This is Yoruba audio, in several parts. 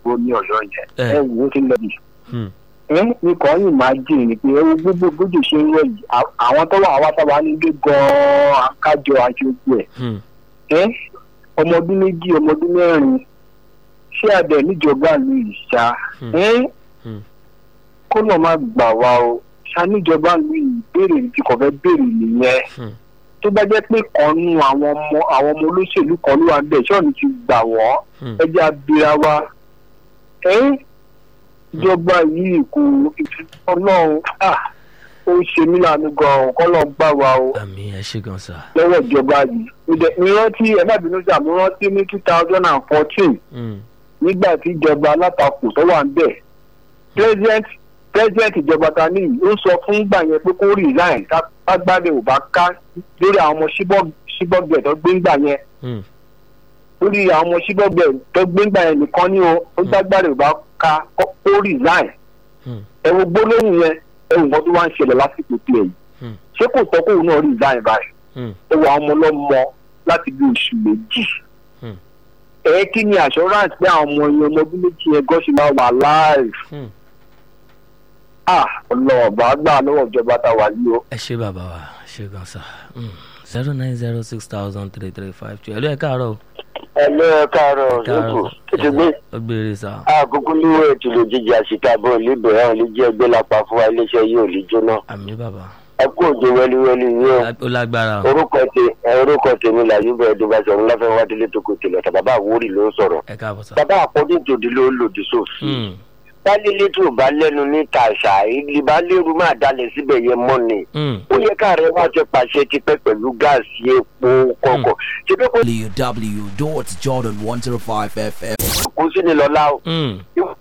ìgbó ní ọ̀yọ́ yẹn Eh. ẹ wò ó ti lọ bì Hmm. ẹ nìkan yìí máa jìn ní pé ẹ wo gbogbo gbòdì ṣe ń rọ yìí à- àwọn tó wà wá sábà nílé gan-an akájọ aṣojú ẹ̀ Hmm. ẹ ọmọ ọdún méjì ọmọ ọdún mẹ́rin ṣé adẹ níjọba ìlú ìṣá Hmm. ẹ Hmm. kó náà má gbà wá o ṣá níjọba ìlú ìbéèrè tí kò fẹ́ béèrè nìyẹn Hmm. tó bá jẹ́ pé kan nú àwọn ọmọ àwọn ọmọ olóṣèlú kan ló wà bẹ́ẹ̀ ṣọ́ọ̀nù ti gbà wọ́n Hmm. ẹ jẹ́ abira wa ẹ ìjọba yìí kò ọlọ́run ah, ó ṣe mí lánàá gan-an kọ́ lọ́ọ́ gbà wá o àmì ẹ ṣe gan sa. lọ́wọ́ ìjọba yìí Ìdẹ- mi rántí ẹ má bínú sí àmú rántí ní two thousand and fourteen Hmm. nígbà tí ìjọba alátakò tó wà ń bẹ̀ president president ìjọba ta ní yìí ó sọ fún gbà yẹn pé kó resign ká- kágbádé ò bá ká lórí àwọn ọmọ síbọ̀gbẹ̀ tó gbé ń gbà yẹn Hmm. lórí àwọn ọmọ síbọ̀gbẹ̀ tó gbé ń gbà yẹn nìkan ní o ó gbàgbádé ò bá ká kó kó resign Hmm. ẹ wo gbólóhùn yẹn ẹ wò nǹkan tó wá ń ṣẹlẹ̀ lásìkò tiẹ̀ yìí Hmm. ṣé kò tọ́ kóun náà resign báyìí Hmm. ó wà ọmọ ọlọ́mọ láti bí oṣù méjì. Hmm. ẹ kí ni assurance pé àwọn ọmọ yẹn ọmọ ọdún méjì yẹn gọ́ọ̀ṣì máa wà live. Hmm. ah ọlọ́ọ̀bà gbà lọ́wọ́ ìjọba tá a wà yìí o. ẹ ṣe bàbá wa ẹ ṣe gan sa. zero nine zero six thousand three three five two ẹ̀lú ẹ̀ káàárọ̀ o. ẹ lọ káàárọ̀ káàárọ̀ ètò gbé ó gbére sa. àkókò níwò ètò lè jíjẹ àṣìkàbọ̀ níbẹ̀ hàn lè jẹ́ ẹgbẹ́ lápá fún wa iléeṣẹ́ yìí ò lè jóná àmì bàbá ẹ kú òjò wẹ́líwẹ́lí yìí o ó lágbára o. orúkọ tè ẹ orúkọ tèmi làyúbọ̀ ẹ̀dùnbàṣọ̀run láfẹ́ wádìí tó kò tèlẹ̀ tà bàbá àwórì ló ń sọ̀rọ̀ ẹ káàbọ̀ sa. bàbá àpọ́jú tòdì ló lòdì sófin Hmm. bálílé tó bá lẹ́nu ní tàṣà ìlíbálẹ́rù máa dalẹ̀ síbẹ̀ yẹn mọ́ ni Hmm. ó yẹ káàrẹ̀ wá ti pàṣẹ tipẹ́ pẹ̀lú gáàsì epo kọ̀ọ̀kọ̀ ṣe pé kò www.jordan105fm. kó sí ni lọ́la o. Hmm.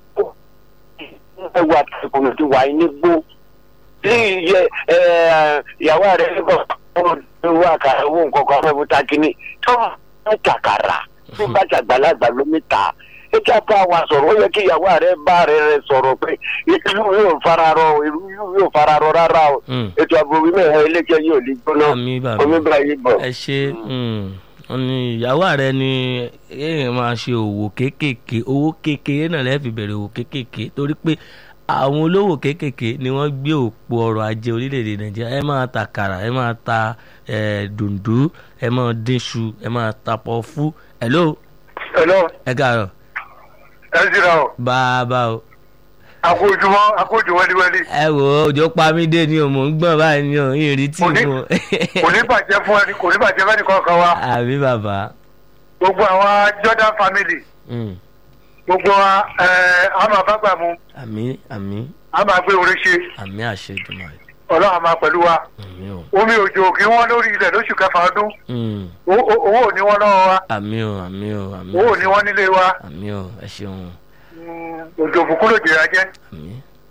ẹwà tẹkùnù ti wà ní gbó tí iye ìyàwó rẹ nígbà wọn wà ká owó nǹkan kan fẹ́ fún takini tó ń kàkàrà tí bá ṣàgbàlagbà lómi ta ẹ kí a bá wa sọ̀rọ̀ ó yẹ kí ìyàwó rẹ bá rẹ rẹ sọ̀rọ̀ pé ìlú yóò fararọ ìlú yóò fararọ rárá o Hmm. ètò ààbò wíwẹ̀ ẹ̀ iléeṣẹ́ yóò lè gbóná àmì bàbá omi bá yí bọ̀. ẹ ṣe wọn ní ìyàwó rẹ ni èèyàn máa ṣe òwò kéékèèké owó kékeré náà lẹ́ẹ̀fì bẹ̀rẹ̀ òwò kéékèèké torí pé àwọn olówó kéékèèké ni wọ́n gbé òpó ọrọ̀ ajé orílẹ̀-èdè nàìjíríà ẹ máa ta kàrà ẹ máa ta eh, dùndú ẹ máa dínṣu ẹ máa ta pọ̀fú hello hello ẹ káàárọ̀ ẹ ṣíra o bàbá o àkójúmọ́ àkójú wẹ́líwẹ́lí ẹ wò ó òjò pa mí dé ni o mò ń gbọ̀n báyìí ni o ìrìn tí Kò ní- mo kò ní bàjẹ́ fún ẹni kò ní bàjẹ́ fẹ́ni kankan wa àbí bàbá gbogbo àwọn Jordan family Mm. gbogbo wa ẹ a máa bá gbà mu àmì àmì a máa gbé orí ṣe àmì àṣẹ ìdùnnú rẹ ọlọ́run máa pẹ̀lú wa àmì o. omi òjò kí wọ́n lórí ilẹ̀ lóṣù kẹfà ọdún Mm. O- o- owó ò ní wọ́n lọ́wọ́ wa àmì o àmì o àmì owó ò ní wọ́n nílé wa àmì o ẹ ṣeun Mm, òjò òbùkún ló jìyà jẹ́ àmì.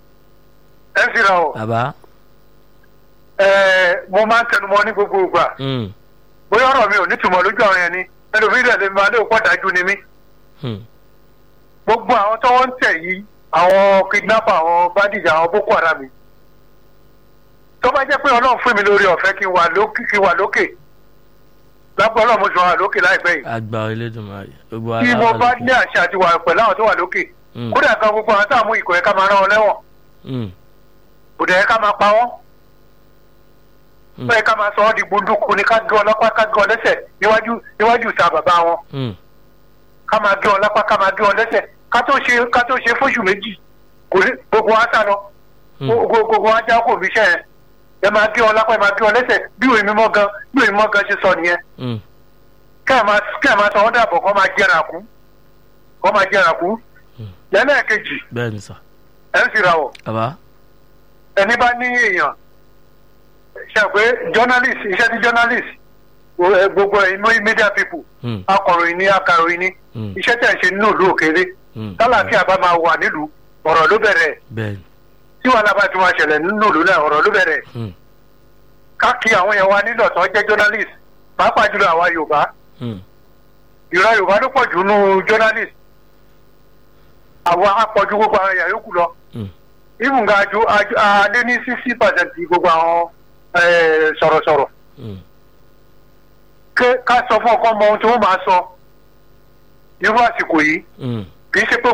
ẹ sì ra o bàbá ẹ mo máa ń tẹnumọ́ ní gbogbo ìgbà mm. bóyá ọ̀rọ̀ mi ò nítumọ̀ lójú àwọn yẹn ni ẹlòmíràn lè máa lé òpó dájú ni mí Mm. gbogbo àwọn tó wọ́n ń tẹ̀ yìí àwọn kidnapper àwọn bandits àwọn boko haram yìí tó bá jẹ́ pé ọlọ́run fún mi lórí ọ̀fẹ́ kí n wà lókè kí n wà lókè lápò ọlọ́run mo sì wà lókè láìpẹ́ yìí àgbà Elédùmarè gbogbo tí ara mo wà bá lókè. ní àṣà àti wà pẹ̀lú àwọn tó wà lókè Mm. kódà kan gbogbo àwọn táwọn mú ìkọ̀ yẹn ká máa rán wọn lẹ́wọ̀n Mm. kò dẹ̀ yẹ ká máa pa wọ́n Mm. bẹ́ẹ̀ ká máa sọ ọ́ di gbunduku ni ká gé wọn lápá ká gé wọn lẹ́sẹ̀ níwájú níwájú ìta bàbá wọn Mm. ká máa gé wọn lápá ká máa gé wọn lẹ́sẹ̀ ká tó ṣe ká tó ṣe fóṣù méjì kò ní gbogbo wa sá lọ Mm. gbogbo gbogbo wa já kò fi ṣẹ́ yẹn ẹ máa gé wọn lápá ẹ máa gé wọn lẹ́sẹ̀ bí òye mímọ́ gan bí òye mímọ́ gan ṣe sọ nìyẹn Mm. kẹ́ ẹ̀ máa kẹ́ ẹ̀ máa sọ wọ́n dàbọ̀ kọ́ máa jẹ́ra kú kọ́ máa jẹ́ra kú Mm. lẹ́lẹ́ẹ̀kejì bẹ́ẹ̀ ni sà ẹ̀ ń fira wọ̀ bàbá ẹni bá ní èèyàn ṣe pé journalist iṣẹ́ tí journalist wo- ẹ, gbogbo ẹ̀yin mọ́ media people Mm. akọ̀ròyìn ní akàròyìn ní Mm. iṣẹ́ tẹ̀ ń ṣe nínú ìlú òkèèrè Mm. tálàfíà bá máa wà nílùú ọ̀rọ̀ ló bẹ̀rẹ̀ bẹ́ẹ̀ ni tí wàhálà bá ti máa ṣẹlẹ̀ nínú ìlú náà ọ̀rọ̀ ló bẹ̀rẹ̀ Mm. káàkiri àwọn yẹn wá nílò tó jẹ́ journalist pàápàá jùlọ àwa yorùbá Mm. ìran yorùbá ló pọ̀ jù nínú journalist àwa apọ̀jù gbogbo àwọn èèyàn yòókù lọ Mm. even ga ju aju- a lé ní sixty percent gbogbo àwọn eh, sọ̀rọ̀sọ̀rọ̀ Mm. Ké- ká sọ fún ọkọ mọ ohun tí wọ́n máa sọ irú àsìkò yìí Mm. kì í ṣe pé